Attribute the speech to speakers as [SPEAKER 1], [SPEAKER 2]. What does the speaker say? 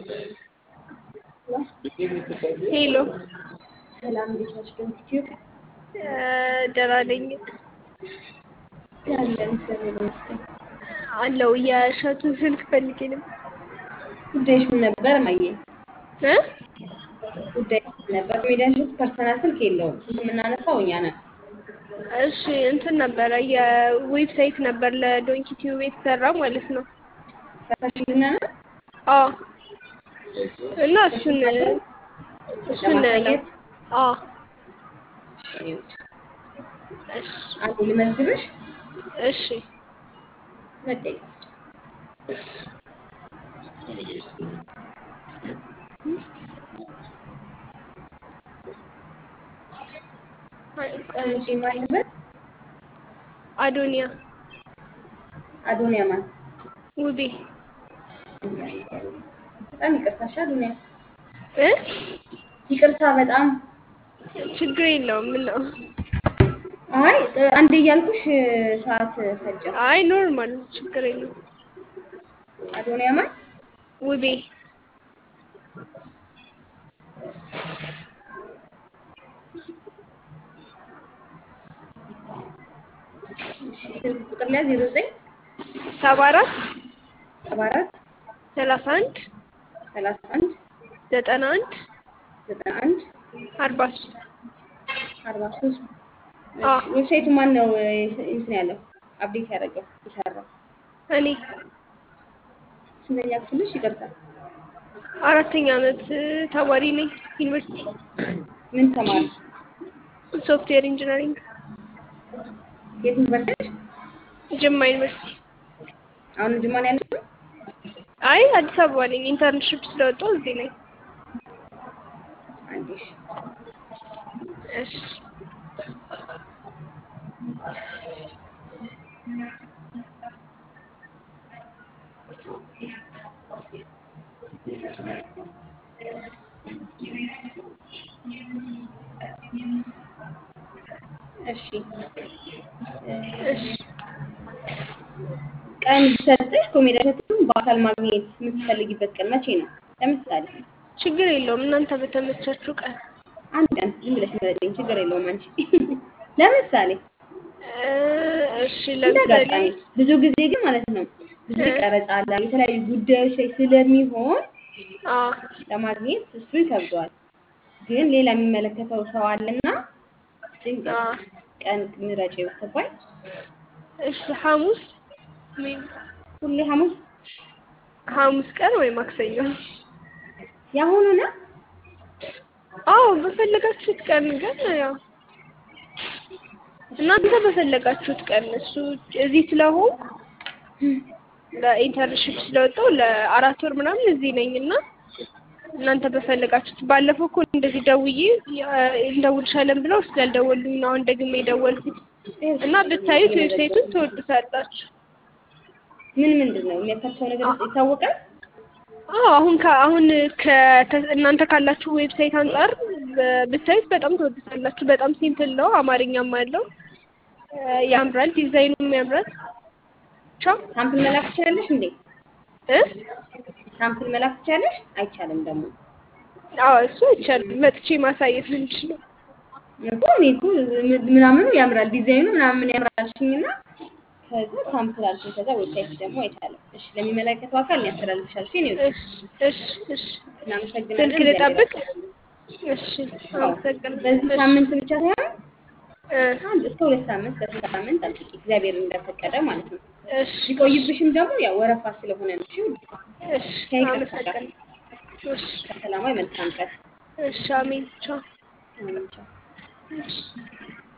[SPEAKER 1] ሄሎ
[SPEAKER 2] ሰላም እንዴት ነሽ? ዶንኪቲዩ
[SPEAKER 1] ደህና ነኝ
[SPEAKER 2] ያለን እግዚአብሔር ይመስገን።
[SPEAKER 1] አለው የእሸቱን ስልክ ፈልጌ ነበር
[SPEAKER 2] ጉዳይሽ ምን ነበር? ማየ
[SPEAKER 1] እ
[SPEAKER 2] ጉዳይሽ ምን ነበር? ሜዲያን እሸቱ ፐርሰናል ስልክ የለውም። ስልክ የምናነሳው እኛ ነን።
[SPEAKER 1] እሺ እንትን ነበረ የዌብሳይት ነበር ለዶንኪ ቲዩብ የተሰራ ማለት ነው።
[SPEAKER 2] ሰርተሽልና ነው
[SPEAKER 1] አዎ እና እሱን እሱን
[SPEAKER 2] ለማሳየት
[SPEAKER 1] አዎ
[SPEAKER 2] እሺ፣
[SPEAKER 1] እሺ
[SPEAKER 2] አንዴ ልመዝግብሽ።
[SPEAKER 1] እሺ
[SPEAKER 2] መጠየቅ እሺ፣ ማይበት
[SPEAKER 1] አዶኒያ
[SPEAKER 2] አዶኒያ ማን?
[SPEAKER 1] ውቤ
[SPEAKER 2] በጣም ይቅርታሽ አዶኒያ፣
[SPEAKER 1] እ
[SPEAKER 2] ይቅርታ በጣም
[SPEAKER 1] ችግር የለውም ምን ነው
[SPEAKER 2] አይ አንዴ እያልኩሽ ሰዓት ፈጀ።
[SPEAKER 1] አይ ኖርማል ችግር የለውም
[SPEAKER 2] አዶኒያ ማን?
[SPEAKER 1] ውቤ
[SPEAKER 2] እሺ፣ ስልክ ቁጥር ላይ 09
[SPEAKER 1] ሰባ አራት
[SPEAKER 2] 74
[SPEAKER 1] ሰላሳ አንድ
[SPEAKER 2] 31
[SPEAKER 1] ዘጠና አንድ
[SPEAKER 2] 91
[SPEAKER 1] አርባ ሶስት
[SPEAKER 2] 43
[SPEAKER 1] አዎ
[SPEAKER 2] ዌብሳይቱ ማን ነው እንትን ያለው አፕዴት ያደረገው የሰራው?
[SPEAKER 1] እኔ
[SPEAKER 2] ስንተኛ ክፍልሽ? ይቅርታ
[SPEAKER 1] አራተኛ ዓመት ተማሪ ነኝ ዩኒቨርሲቲ
[SPEAKER 2] ምን ተማሪ?
[SPEAKER 1] ሶፍትዌር ኢንጂነሪንግ
[SPEAKER 2] የት ዩኒቨርሲቲ?
[SPEAKER 1] ጅማ ዩኒቨርሲቲ
[SPEAKER 2] አሁን ጅማ ነው ያለሽው?
[SPEAKER 1] አይ አዲስ አበባ ነኝ ኢንተርንሽፕ ስለወጣሁ እዚህ ነኝ
[SPEAKER 2] አንዴ እሺ።
[SPEAKER 1] እሺ
[SPEAKER 2] እሺ
[SPEAKER 1] እሺ
[SPEAKER 2] ቀን ቢሰጥሽ ኮሜዲያ እሸቱን በአካል ማግኘት የምትፈልጊበት ቀን መቼ ነው? ለምሳሌ
[SPEAKER 1] ችግር የለውም እናንተ በተመቻችሁ ቀን
[SPEAKER 2] አንድ ቀን ዝም ብለሽ ምረጪኝ፣ ችግር የለውም አንቺ። ለምሳሌ
[SPEAKER 1] እ እሺ
[SPEAKER 2] እንደ
[SPEAKER 1] ለምሳሌ
[SPEAKER 2] አጋጣሚ ብዙ ጊዜ ግን ማለት ነው ብዙ
[SPEAKER 1] እ
[SPEAKER 2] ቀረጻ አለ የተለያዩ ጉዳዮች ላይ ስለሚሆን
[SPEAKER 1] አዎ
[SPEAKER 2] ለማግኘት እሱ ይከብደዋል። ግን ሌላ የሚመለከተው ሰው አለና ድንገት
[SPEAKER 1] አዎ
[SPEAKER 2] ቀን ምረጪ ብትባይ
[SPEAKER 1] እሺ ሐሙስ ወይም
[SPEAKER 2] ሁሌ ሐሙስ
[SPEAKER 1] ሐሙስ ቀን ወይ ማክሰኞ
[SPEAKER 2] ያሁኑ ነው።
[SPEAKER 1] አዎ በፈለጋችሁት ቀን ግን ያው እናንተ በፈለጋችሁት ቀን እሱ እዚህ ስለሆንኩ ለኢንተርንሽፕ ስለወጣሁ ለአራት ወር ምናምን እዚህ ነኝ እና እናንተ በፈለጋችሁት ባለፈው እኮ እንደዚህ ደውዬ ያ- እንደውልሻለን ብለው ስላልደወሉኝ ነው አሁን ደግሜ የደወልኩት እና ብታዩት ዌብሳይቱን ትወዱታላችሁ።
[SPEAKER 2] ምን ምንድን ነው የሚያካትተው ነገር ይታወቃል?
[SPEAKER 1] አዎ አሁን ከ አሁን ከ እናንተ ካላችሁ ዌብሳይት አንጻር በ- ብታዩት በጣም ትወዱታላችሁ። በጣም ሲምፕል ነው፣ አማርኛም አለው እ ያምራል፣ ዲዛይኑም ያምራል። ቻው
[SPEAKER 2] ሳምፕል መላክ ትችላለሽ እንዴ?
[SPEAKER 1] እ
[SPEAKER 2] ሳምፕል መላክ ትችላለሽ? አይቻልም ደግሞ
[SPEAKER 1] አዎ እሱ አይቻልም። መጥቼ ማሳየት ነው የምችለው።
[SPEAKER 2] እኮ እኔ እኮ ም- ምናምኑ ያምራል ዲዛይኑ ምናምን ያምራል አልሽኝና ከዛ ሳምፕል አልሽኝ። ከዛ ዌብሳይት ደግሞ አይቻልም። እሺ ለሚመለከተው አካል ያስተላልፍሻል። እሺ ነው
[SPEAKER 1] እሺ እሺ እሺ
[SPEAKER 2] እናመሰግናለን።
[SPEAKER 1] ስልክ
[SPEAKER 2] እግዚአብሔር
[SPEAKER 1] ልጠብቅ?
[SPEAKER 2] ያክብርልሽ።
[SPEAKER 1] እሺ
[SPEAKER 2] አዎ
[SPEAKER 1] አመሰግናለሁ።
[SPEAKER 2] በዚህ
[SPEAKER 1] እሺ
[SPEAKER 2] ሳምንት ብቻ ሳይሆን
[SPEAKER 1] እ
[SPEAKER 2] አንድ እስከ ሁለት ሳምንት በሶስት ሳምንት ጠብቂ፣ እግዚአብሔር እንደፈቀደ ማለት ነው።
[SPEAKER 1] እሺ
[SPEAKER 2] ቢቆይብሽም ደግሞ ያው ወረፋ ስለሆነ ነው። እሺ ውዴ፣
[SPEAKER 1] እሺ
[SPEAKER 2] ከይቅርታ ጋር
[SPEAKER 1] አመሰግናለሁ። እሺ
[SPEAKER 2] ሰላማዊ መልካም ቀን።
[SPEAKER 1] እሺ አሜን ቻው
[SPEAKER 2] አሜን። ቻው።
[SPEAKER 1] እሺ